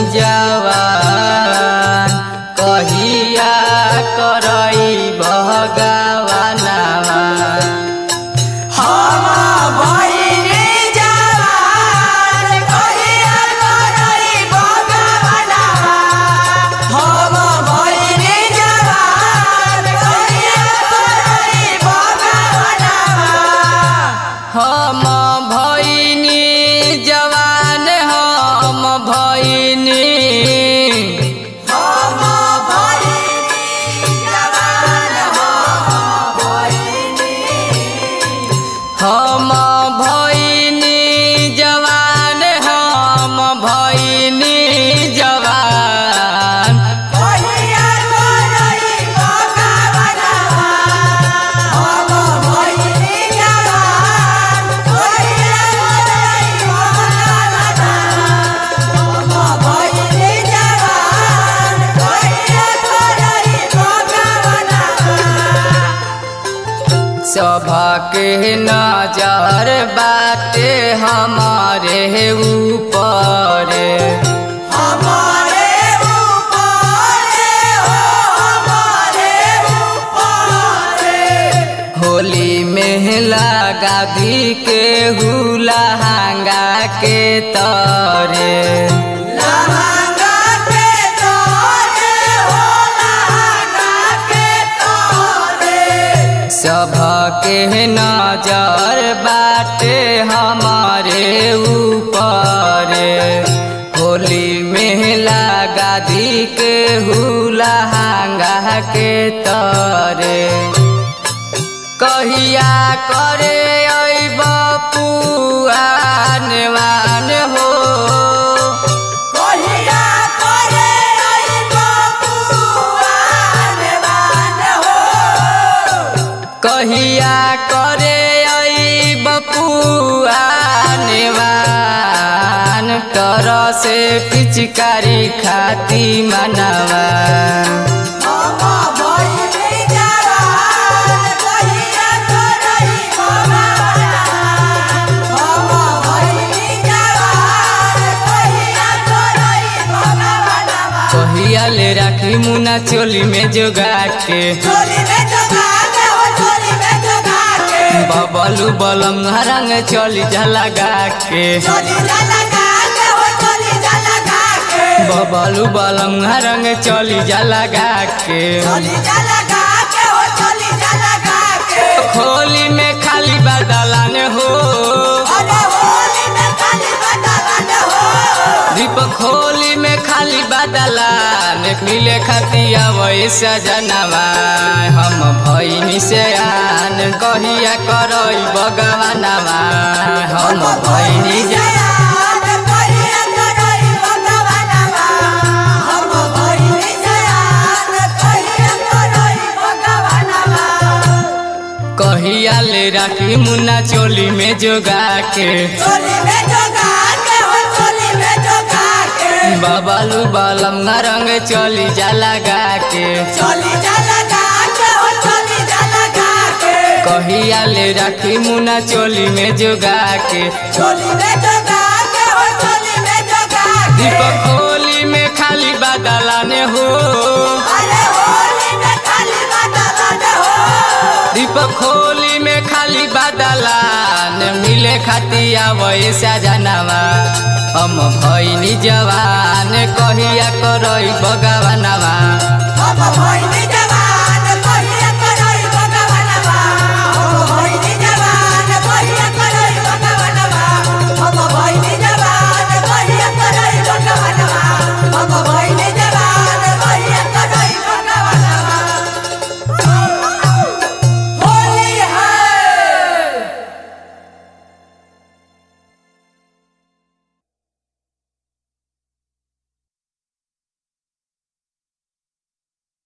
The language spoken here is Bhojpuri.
जवान कहिया करई भगवानवा हम भइनी जवान कहिया करई भगवानवा हम भइनी जवान कहिया करई भगवानवा हम भइनी जवान हम भइनी हम भइनी जवान हम भइनी हम भइनी जवान हम भइनी जवान कहिया करई भगवानवा हम भइनी जवान कहिया करई भगवानवा हम भइनी जवान कहिया करई भगवानवा सभके नजर बाटे हमारे ऊपर हमारे ऊपर हो हमारे ऊपर होली में लगा दी के हुलहंगा के तरे लहंगा के तोरे हो लहंगा के तोरे सभके नजर बाटे हमारे ऊपर होली में लगा दी के हुलहंगा के तरे कहिया करे अइब पुआनवान हो कहिया करे आई बपुआन बान हो कहिया करे अइब पुआनवान तर से पिचकारी खाती मनवा हम भइनी जवान कहिया करई भगवान हम भइनी जवान कहिया करई भगवान कहिया ले राखी मुना चोली में जोगा के चोली में जगा के हो चोली में जगा के बबलू बलम रंग चोली झलगा के चोली लगा के हो चोली लगा के बबलू बलम रंग चोली झलगा के चोली लगा के हो चोली लगा के होली में खाली बदलान हो अरे होली में खाली बदलान हो दीपक होली में खाली बदलान मिले खतिया वैसा जनवा हम भैनी से आन कहिया करई भगवानवा हम भैनी जा जयान कहिया करई भगवानवा हम भइनी जयान कहिया करई भगवानवा कहिया ले राखी मुन्ना चोली में जोगा के चोली में जगा के हो चोली में जगा के बबलू बलम रंग चोली जा लगा के चोली लगा के हो चोली लगा के कहिया ले राखी मुन्ना चोली में जोगा के चोली में जगा के हो चोली में जगा के दीपक होली में खाली बदलान हो अरे होली में खाली बदलान हो दीपक होली में खाली बदलान मिले खतिया वैसा जनवा हम भैनी जवान कहिया करई भगवानवा हम भइनी